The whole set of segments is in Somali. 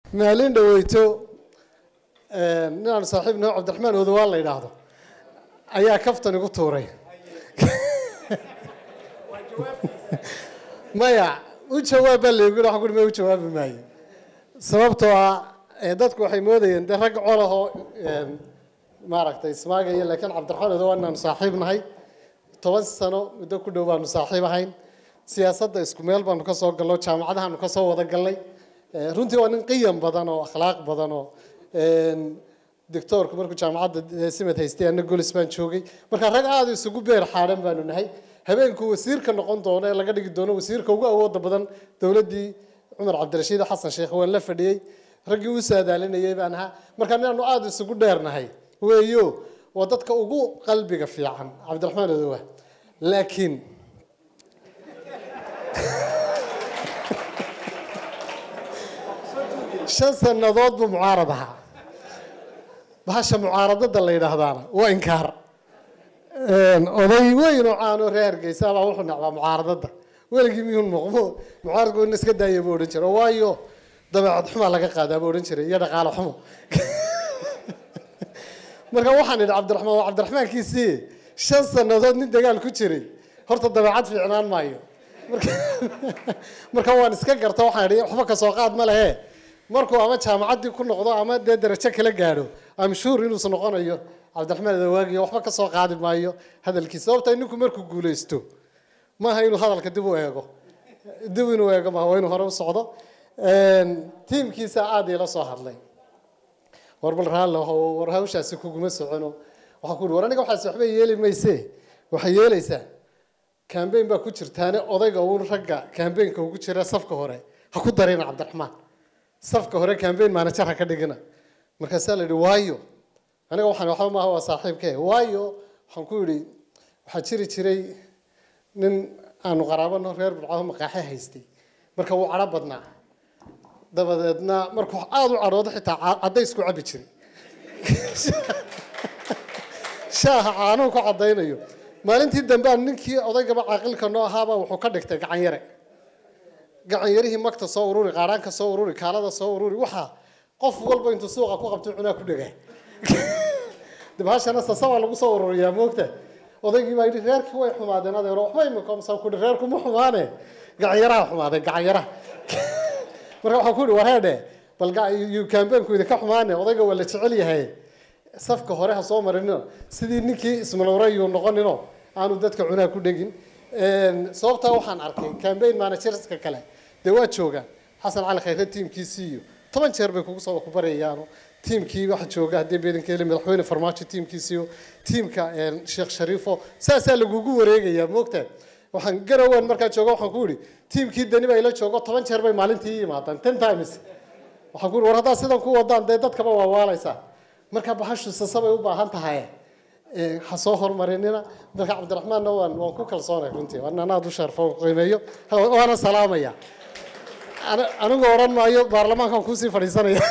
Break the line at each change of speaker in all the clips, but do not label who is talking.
maalin dhaweyto ninaan saaxiib noo cabdiraxmaan odawaan la yidhaahdo ayaa kaftan igu tuuray maya u jawaab baa laygu waxa kuri ma u jawaabi maayo sababtoo ah dadku waxay moodayeen de rag colahoo maaragtay ismaagaya laakiin cabdiraxmaan odawaan inaanu saaxiib nahay toban sano muddo ku dhow baanu saaxiib ahayn siyaasadda isku meel baanu ka soo galno jaamacadahaanu ka soo wada galnay runtii waa nin qiyam badan oo akhlaaq badan oo doctoorku markuu jaamacadda simad haystay anna golis baan joogay marka rag aada isugu beer xaadhan baanu nahay habeenku wasiirka noqon doono ee laga dhigi doono wasiirka ugu awooda badan dowladdii cumar cabdirashiid xasan sheekh waan la fadhiyey raggii u saadaalinayay baan ahaa marka ninaanu aada isugu dheernahay weeyo waa dadka ugu qalbiga fiican cabdiraxmaan odowa laakiin shan sannadood buu mucaarad ahaa bahasha mucaaradada la yidhaahdaana waa inkaar oday weyn oo caanoo reer hargeysa baa wuxuu nacbaa mucaaradada weligii miyuu noqmo mucaaradku in iska daaya buu odhan jiray waayo dabeecad xumaa laga qaadaa buu odhan jiray iyo dhaqaale xumo marka waxaan idhi cabdiraxmaan waa cabdiraxmaankiisii shan sannadood nin dagaal ku jiray horta dabeecad fiicnaan maayo marka waan iska garta waxaan idhi waxba kasoo qaad ma lehe markuu ama jaamacaddii ku noqdo ama dee darajo kala gaadho am shuur inuusan noqonayo cabdiraxmaan adawaagiyo waxba kasoo qaadi maayo hadalkiisa sababta ninku markuu guulaysto maaha inuu hadalka dib u eego dib inuu eego maaha waa inuu hore u socdo tiimkiisa aada ila soo hadlay war bal raallo war hawshaasi kuguma socono waxaa ku uhi war aniga waxaas waxba yeeli mayse waxay yeelaysaa kambeyn baa ku jirtaane odayga uun ragga kambeynka ugu jira safka hore ha ku darina cabdiraxmaan safka hore kambeyn maanajar ha ka dhigina markaasaa la yidhi waayo aniga waxaan waxba maaha waa saaxiibke waayo waxaan ku yidhi waxaa jiri jiray nin aanu qaraabano reer burcado maqaaxe haystay marka wuu cadho badnaa dabadeedna markuu aada u cadhoodo xitaa caddaysku cabbi jiray shaaha caanuhu ka caddaynayo maalintii dambe aan ninkii odaygaba caaqilka noo ahaaba wuxuu ka dhigtay gacan yare gacan yarihii magta soo ururi qaaraanka soo ururi kaalada soo ururi waxaa qof walba intuu suuqa ku qabto cunaa ku dhagaa dibhashana sasabaa lagu soo ururiyaa moogta odaygii baa yidhi reerkii way xumaadeen adeero waxba imika masa ku yidhi reerku ma xumaane gacan yaraha xumaadeen gacan yaraha marka waxaan ku yidhi wareedhe bal kambeynku idinka xumaane odayga waa la jecel yahay safka hore ha soo marino sidii ninkii ismalowrayuu noqonino aanu dadka cunaa ku dhegin sababtaa waxaan arkay cambaign managerska kale dee waa joogaan xasan cali khayre tiimkiisii iyo toban jeer bay kugu soo kubarayaan tiimkii waxa jooga haddii beedankeeli madaxweyne farmaajo tiimkiisiiyo tiimka sheekh shariifo saasaa lagugu wareegayaa moogtaa waxaan garowan markaa jooga waxaan ku yidhi tiimkii dani baa ila joogo toban jeer bay maalintii yimaadaan ten times waxaan ku yidhi war haddaa sidan ku wadaan dee dadkaba waa waalaysaa marka bahashu sasabay u baahan tahay ha soo horumarinina marka cabdiraxmaanna waan waan ku kalsoonay runtii waan anaad u sharfo qiimeeyo waana salaamaya anigu odhan maayo baarlamaankan kuusii fadhiisanaya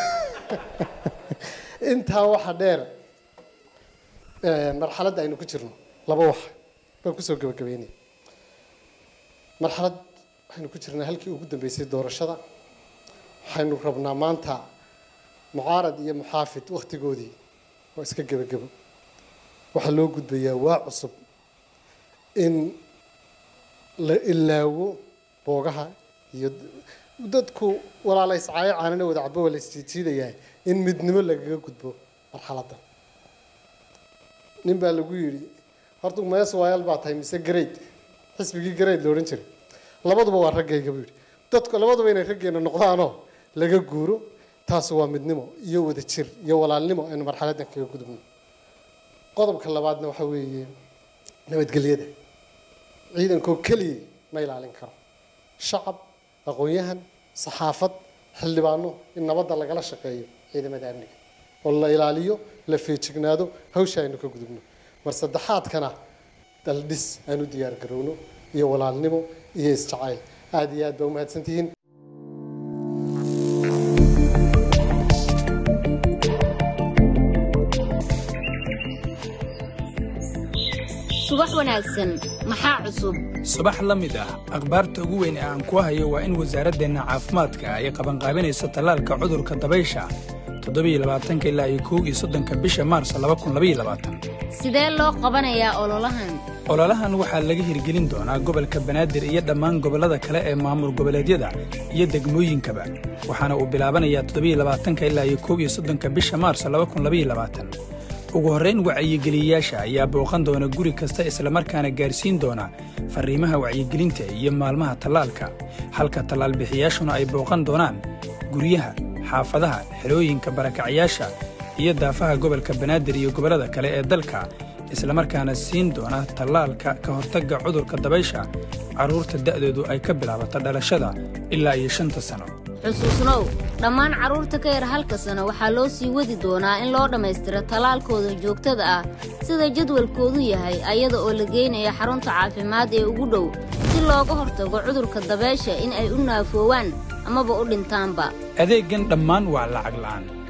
intaa waxa dheer marxaladda aynu ku jirno laba wax baan kusoo gabagabeynaya marxalad waxaynu ku jirnaa halkii ugu dambeysay doorashada waxaynu rabnaa maanta mucaarad iyo muxaafid wakhtigoodii waa iska gebagebo waxaa loo gudbayaa waa cusub in la ilaawo boogaha iyo dadku walaala iscaayo caanana wada cabo waa la isjiijiidayaa in midnimo lagaga gudbo marxaladda nin baa lagu yidhi horta mees waayal baa tahay mise grade xisbigii grade la odhan jiray labaduba waa raggayga buu yidhi dadku labaduba inay raggeena noqdaanoo laga guuro taas waa midnimo iyo wada jir iyo walaalnimo aynu marxaladdan kaga gudubno qodobka labaadna waxa weeye nabadgelyada ciidankoo keliya ma ilaalin karo shacab aqoon-yahan saxaafad xildhibaano in nabadda lagala shaqeeyo ciidamada amniga oo la ilaaliyo la feejignaado hawsha aynu ka gudubno mar saddexaadkana daldhis aanu diyaar garowno iyo walaalnimo iyo isjacayl aada iyo aad baa umahadsantihiin
subax wanaagsan maxaa cusub
subax la mid ah akhbaarta ugu weyn ee aan ku hayo waa in wasaaraddeenna caafimaadka ay qabanqaabinayso tallaalka cudurka dabaysha toddobaiylabaatanka ilaa iyo kow iyo soddonka bisha maars
sidee loo qabanayaa ololahan
ololahan waxaa laga hirgelin doonaa gobolka banaadir iyo dhammaan gobollada kale ee maamul goboleedyada iyo degmooyinkaba waxaana uu bilaabanayaa toddobaiylabaatanka ilaa iyo kow iyo soddonka bisha maars ugu horrayn wacyigeliyayaasha ayaa booqan doona guri kasta islamarkaana gaarsiin doona farriimaha wacyigelinta iyo maalmaha tallaalka halka tallaalbixiyaashuna ay booqan doonaan guryaha xaafadaha xelooyinka barakacyaasha iyo daafaha gobolka banaadir iyo gobollada kale ee dalka islamarkaana siin doona tallaalka ka hortagga cudurka dabaysha carruurta da'doodu ay ka bilaabato dhalashada ilaa iyo shanta sano
xusuusnow dhammaan carruurta ka yar halka sano waxaa loo sii wadi doonaa in loo dhammaystiro tallaalkooda joogtada ah sida jadwalkoodu yahay ayada oo la geynaya xarunta caafimaad ee ugu dhow si looga hortago cudurka dabeesha in ay u naafoowaan amaba u dhintaanba
adeeggan dhammaan waa lacag la'aan